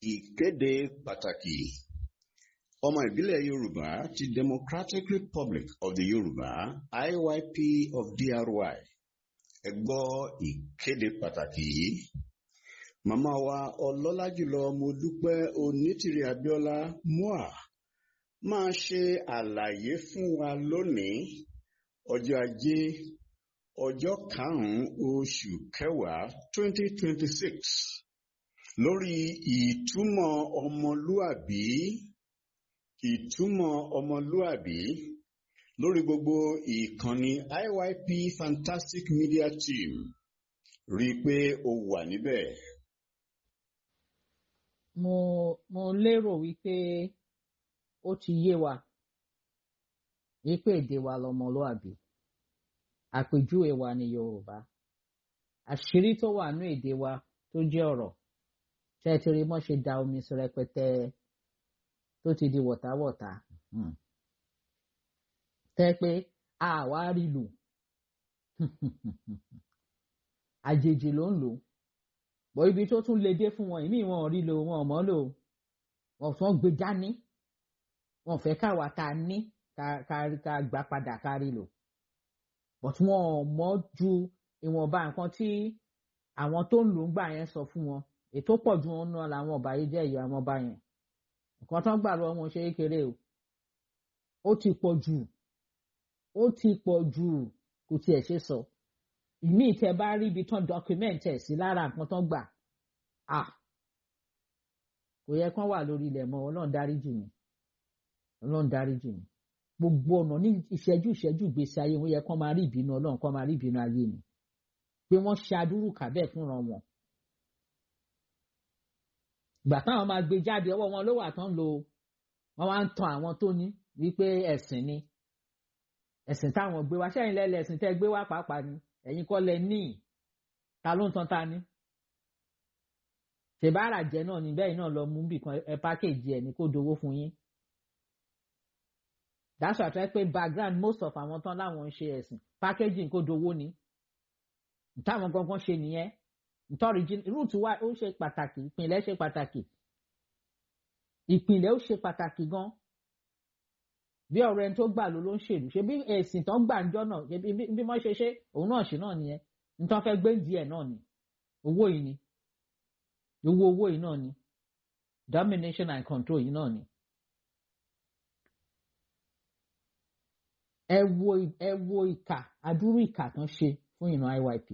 Ìkéde pàtàkì. Ọmọ ìbílẹ̀ Yorùbá ti Democratic Republic of the Yorùbá IYP of DRY. Ẹ gbọ́ ìkéde pàtàkì yìí. Màmá wa ọlọ́lá jùlọ Modúpẹ́ Onítìrí Abíọ́lá MOA máa ṣe àlàyé fún wa lónìí ọjọ́ ajé ọjọ́ karùn-ún oṣù kẹwàá twenty twenty six lórí ìtumọ̀ ọmọlúàbí ìtumọ̀ ọmọlúàbí lórí gbogbo ìkànnì IYP Fantastic Media Team rí i pé o wà níbẹ̀. mo mo lérò wípé ó ti yé wa wípé èdè wa lọmọlúàbí àpèjúwe wa ní Yorùbá àṣírí tó wà ní èdè wa tó jẹ́ ọ̀rọ̀ tẹ́tìrì mọ́ ṣe da omi sí rẹpẹtẹ tó ti di wọ̀táwọ̀tá tẹ́ pé àwa rí lò àjèjì ló ń lò bọ́ ibi tó tún lè dé fún wọn ìmí wọn ò rí lò wọn ò mọ̀ lò wọn tún gbé dání wọn fẹ́ káwa tá a ní ká gbà padà ká rí lò but wọn ò mọ̀ ju ìwọ̀nba nǹkan tí àwọn tó ń lò ń gbà yẹn sọ fún wọn ètò pọ̀ ju wọn náà làwọn ọba yìí jẹ́ ìyá àwọn ọba yẹn nǹkan tó ń gbà lọ́wọ́ wọn ṣe é kéré o ó ti pọ̀ jù ó ti pọ̀ jù kò tiẹ̀ ṣe sọ ìmí ìtẹ bá rí ibi tán dọkúmẹ́ǹtì ẹ̀ sí lára nǹkan tán gbà à kò yẹ kán wà lórí ilẹ̀ mọ́ ọlọ́run dáríjì mi ọlọ́run dáríjì mi gbogbo ọ̀nà ní ìṣẹ́jú ìṣẹ́jú ìgbésí ayé wọn yẹ kán máa rí ìbínú ọlọ́run kán máa rí ìbínú ayé mi pé wọ́n ṣe adúrú kàbẹ́ fúnra wọn ìgbà táwọn máa gbé jáde ọwọ́ wọn ló wà tán lo wọ́n wá ń tan àwọn tó ní wípé ẹ̀sìn ni ẹ̀sìn táwọn gbé wá sẹ́yìn lẹ́lẹ̀ ẹ̀sìn tẹ́ gbé wá pàápàá ni ẹ̀yin kọ́ lẹ ní ta ló ń tan ta ni. ṣèbára jẹ náà ni bẹ́ẹ̀ náà lọ mú bì kan ẹ pákéjì ẹ̀ ní kó dowó fún yín. that's why tẹ́ pé background most of àwọn tán láwọn ń ṣe ẹ̀sìn packaging kó dowó ni. táwọn gangan ṣe nìyẹn nítorí root wa ó ṣe pàtàkì ìpìlẹ̀ ṣe pàtàkì ìpìlẹ̀ ó ṣe pàtàkì gan bí ọ̀rọ̀ ẹni tó gbà ló ló ń ṣèlú ṣe bí ẹ̀sìn tán gbà ń jọ náà bí wọ́n ṣe ṣe òun náà ṣe náà nìyẹn nítorí fẹ́ gbé díẹ̀ náà ni owó yìí ni owó owó yìí náà ni domination and control yìí náà ni. ẹ wo ẹ wo ìkà adúrú ìkà tán ṣe fún ìran IYP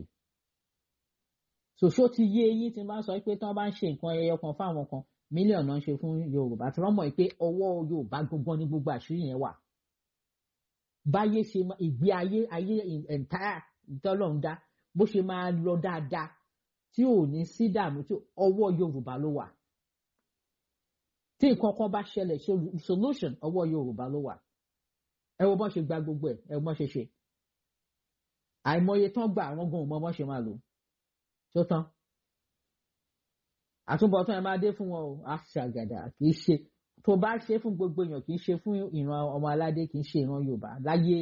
ṣòṣó ti yé eyín tí n bá sọ pé tí wọ́n bá ń ṣe nǹkan ẹyọ kan fáwọn kan mílíọ̀nù náà ń ṣe fún yorùbá tí wọ́n mọ̀ pé ọwọ́ yorùbá gbogbo ní gbogbo àṣírí yẹn wà. báyé ṣe ìgbé ayé ayé ẹ̀ǹtáyà ìtọ́lọ́run dá bó ṣe máa lọ dáadáa tí ò ní sí dààmú tí ọwọ́ yorùbá ló wà. tí nǹkan kan bá ṣẹlẹ̀ solution ọwọ́ yorùbá ló wà. ẹ wo bọ́n ṣe gba gbogbo ẹ̀ ẹ wo bọ́n ṣe ṣe. àìmọye tán gbà àwọn gan ò mọ bọ́n ṣe máa lò. tó tán àtúbọ̀tán ẹ máa dé fún wọn o àṣàgàdà kì í ṣe tó bá ṣe fún gbogbo èèyàn kì í ṣe fún ìran ọmọ aládé kì í ṣe ìran yorùbá láyé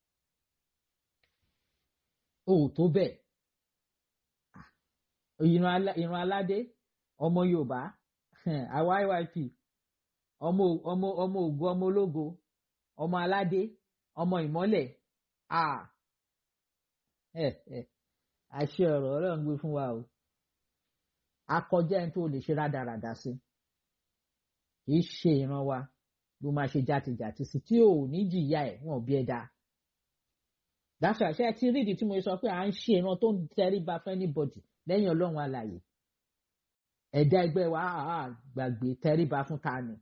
o ò tó bẹ́ẹ̀ ìran aládé ọmọ yorùbá àwa IYP ọmọ ọmọ ọmọ ògo ọmọ ológo ọmọ aládé ọmọ ìmọ́lẹ̀ àṣẹ ọ̀rọ̀ ọ̀rọ̀ ń gbé fún wa o akọjá ẹni tó lè ṣe rádaràdà sí kì í ṣe ìran wa ló máa ṣe jàtìjàtì sí tí ò ní jìyà ẹ wọn ò bí ẹ dáa dáṣà ṣe ti rídìí tí mo sọ pé à ń ṣe ìran tó ń tẹríba fún anybody lẹ́yìn Ọlọ́run alààyè ẹ̀dá ẹgbẹ́ wa àá gbàgbé tẹríba fún ta ni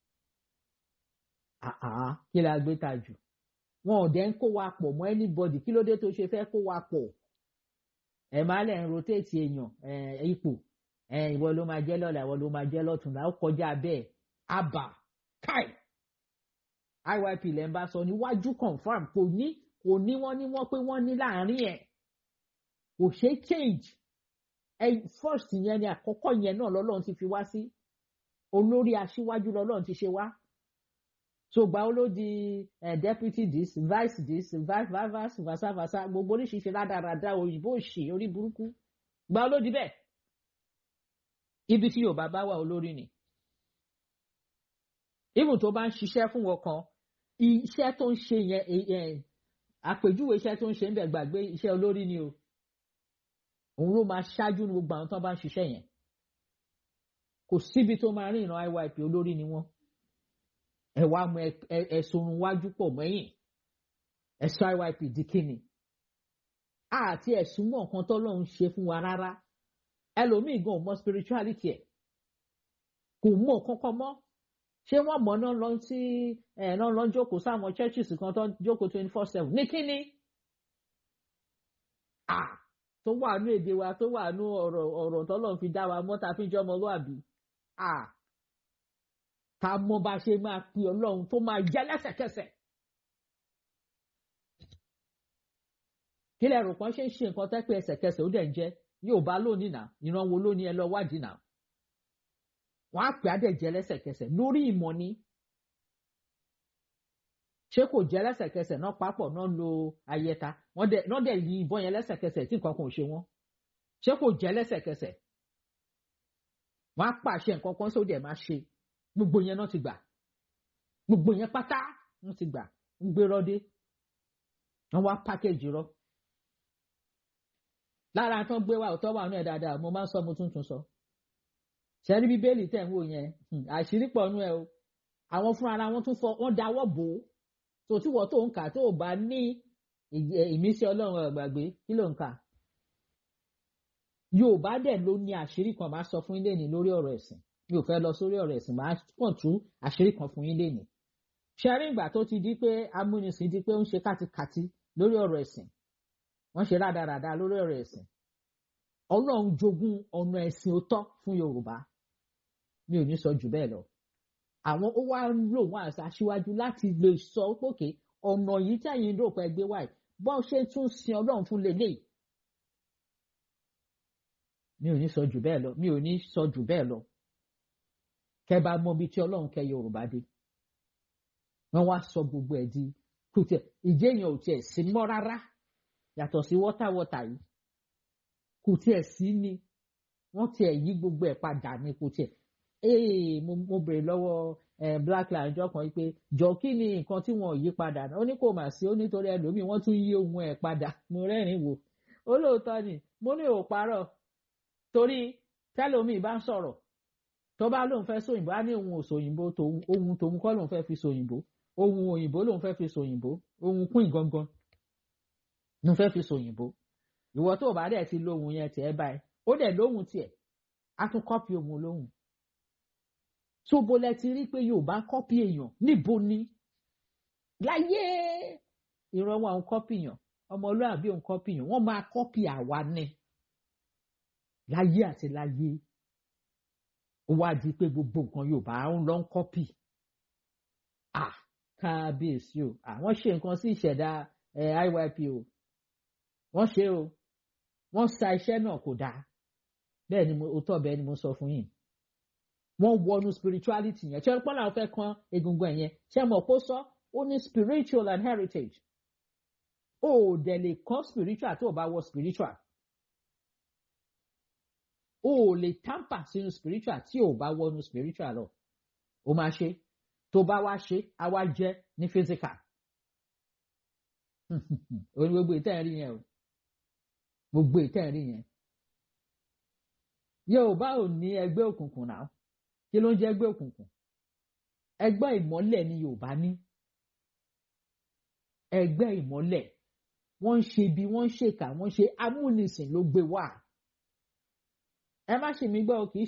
àá kí la gbé ta jù wọn ò dẹ́ ń kó wa pọ̀ mọ́ anybody kí ló dé tó ṣe fẹ́ kó wa pọ̀ ẹ̀ máa lẹ̀ ń rotate èèyàn ipò ìwọ ló máa jẹ́ lọ́la ìwọ ló máa jẹ́ lọ́tùnla ó kọjá bẹ́ẹ̀ àbà káì IYP lẹ́ ń bá sọ níwájú confam kò ní kò ní wọ́n ní wọ́n pé wọ́n ní láàrin ẹ̀ kò ṣeé change ẹ first yẹn ni àkọ́kọ́ yẹn náà lọ́lọ́run ti fi wá sí olórí aṣíwájú lọ́lọ́run ti ṣe wá so gba ó ló di deputy this vice this vice vice versa versa gbogbo oríṣiríṣi rádaràda òyìnbó òṣì orí burúkú gba ó ló di bẹ́ẹ̀ ibi tí yorùbá bá wà olórí ni even tó bá ń ṣiṣẹ́ fún wọn kan iṣẹ́ tó ń ṣe yẹn àpèjúwe iṣẹ́ tó ń ṣe ń bẹ̀ gbàgbé iṣẹ́ olórí ni o òun ló máa ṣáájú ní gbogbo àwọn tó bá ń ṣiṣẹ́ yẹn kò síbi tó máa rí ìran IYP olórí ni wọ́n ẹ wá mú ẹ̀sùn wájú pọ̀ mẹ́yìn ẹ̀sùn IYP di kíni àti ẹ̀sùn mọ̀ nǹkan tọ́lọ́run ṣe fún wa rárá ẹlòmíì gan mọ spirituality ẹ̀ kò mọ̀ kankan mọ́ ṣé wọ́n mọ̀ náà lọ sí ẹ̀ náà lọ jókòó sáwọn churches kan tó jókòó twenty four seven ní kíni ah tó wà nú èdè wa tó wà nú ọ̀rọ̀ ọ̀rọ̀ tọ́lọ́run fi dá wa mọ́ ta fi jọ́ ọmọlúwàbí ah ká mọ bá ṣe máa pe ọlọ́run tó máa jẹ́ lẹ́sẹ̀kẹsẹ̀. kí lẹ rò pọ́n ṣe ń ṣe nǹkan tẹ́ pé ẹsẹ̀kẹsẹ̀ ó dẹ̀ ń jẹ́ yóò bá lónìí náà ìran wo lónìí ẹ lọ wádìí náà. wọ́n á pè á dẹ̀ jẹ́ lẹ́sẹ̀kẹsẹ̀ lórí ìmọ̀ ni. ṣé kò jẹ́ lẹ́sẹ̀kẹsẹ̀ náà papọ̀ náà lo ayẹta wọ́n dẹ̀ yí ìbọn yẹn lẹ́sẹ̀kẹsẹ̀ tí nǹkan kan ò ṣe wọ́n. ṣé kò jẹ́ lẹ́sẹ̀kẹsẹ̀. wọ́n á pàṣẹ nǹkan kan sóde ẹ̀ máa ṣe gbogbo yẹn náà ti gbà gbogbo yẹn pátá wọn ti gbà ń gbé rọdé wọn wá pákéjì rọ lára tán gbé wa òtọ́ wà nú ẹ̀ dáadáa mo máa ń sọ mo tún tún sọ ṣẹ́rí bíbélì tẹ̀ ń wò yẹn àṣírí pọ̀ nú ẹ o àwọn fúnra ara wọn tún fọ wọn dáwọ́ bò ó tó tí wọ́n tó ń kà tó bá ní ìmísí ọlọ́run ọ̀gbàgbé kí ló ń kà yorùbá dẹ̀ ló ní àṣírí kan máa sọ fún ilé ní lórí ọ̀rọ̀ ẹ̀sìn mi ò fẹ́ lọ sórí ọ̀rọ̀ ẹ̀sìn máa kàn tú àṣírí kan fún yín lénìí. ṣẹ́rí ìgbà tó ti di pé amúnisìn di pé ó ń ṣe kátikàti lórí ọ̀rọ̀ ẹ̀sìn wọ́n ṣe rádaràda lórí ọ̀rọ̀ ẹ̀sìn. ọlọ́run jogún ọ̀nà ẹ̀sìn òótọ́ fún yorùbá mi ò ní sọ jù bẹ́ẹ̀ lọ. àwọn ó wá ń lò wọ́n àṣà aṣíwájú láti lè sọ pókè ọ̀nà yìí tẹ̀yìn rò pé gbé wáyé bọ́n ṣe tún sin ọlọ́run fún lélẹ́yìí. mi ò ní sọ jù bẹ́ẹ̀ lọ mi ò ní sọ jù bẹ́ẹ̀ lọ kẹ bá mọ ibi tí ọlọ́run kẹ yorùbá dé wọ́n wá sọ gbogbo ẹ̀ di kò tiẹ̀ ìjẹyàn ò tiẹ̀ sí mọ́ rárá yàtọ̀ sí wọ́tàwọ́tà yìí kò tiẹ̀ sí ni wọ́n tiẹ̀ yí gbogbo ẹ̀ padà ní kò tiẹ̀ ee mo mo bèrè lọ́wọ́ ẹ̀ black lion jọ kan pé jọ kí ni nǹkan tí wọ́n yí padà ó ní kò mà sí ó nítorí ẹlòmíì wọ́n tún yí ohun ẹ̀ padà mo rẹ́rìn-ín wò ó lóòótọ́ ni mo ní ò parọ́ torí tẹ́lòmíì bá ń sọ̀rọ̀ tó bá lóun fẹ́ sòyìnbó á ní ohun òsòyìnbó ohun tòun kọ́ lòun fẹ́ fi sòyìnbó ohun òyìnbó lòun fẹ́ fi sòyìnbó ohun kún ìgangan lòun fẹ́ fi sòyìnbó ìwọ tó bá dẹ̀ ti lóhun yẹn tiẹ̀ báyìí ó dẹ̀ lóhun tiẹ̀ á tún kọ́pì ohun lóhun tó bolẹ̀ ti rí pé Yorùbá kọ́pì èèyàn níbo ni láyé ìran wọn àwọn kọ́pì yàn ọmọlúwàbí òun kọ́pì yàn wọ́n máa kọ́pì àwa ni láyé àti láyé ó wá di pé gbogbo nǹkan Yorùbá ń lọ ń kọ́pì à kábíyèsí o àwọn ṣe nǹkan sí ìṣẹ̀dá IYP o wọ́n ṣe o wọ́n sa iṣẹ́ náà kò dáa bẹ́ẹ̀ ni ó tọ́ bẹ́ẹ̀ ni mo sọ fún yín wọ́n wọnú spirituality yẹn tí wọ́n pọ́n làwọn fẹ́ kan egungun ẹ̀ yẹn ṣé mo kó sọ ó ní spiritual and heritage ó dẹ̀ lè kọ́ spiritual tó o bá wọ spiritual o ò lè tamper sínú spiritual tí o bá wọnú spiritual lọ o máa ṣe tó bá wá ṣe á wá jẹ ní physical o ní gbogbo ìtẹ́ rí yẹn o gbogbo ìtẹ́ rí yẹn Yorùbá ò ní ẹgbẹ́ òkùnkùn náà kí ló ń jẹ́ ẹgbẹ́ òkùnkùn ẹgbẹ́ ìmọ́lẹ̀ ni Yorùbá ní ẹgbẹ́ ìmọ́lẹ̀ wọ́n ń ṣe bí wọ́n ń ṣèkà wọ́n ń ṣe amúnisìn ló gbé wá ẹ má ṣe mí gbọ́ kì í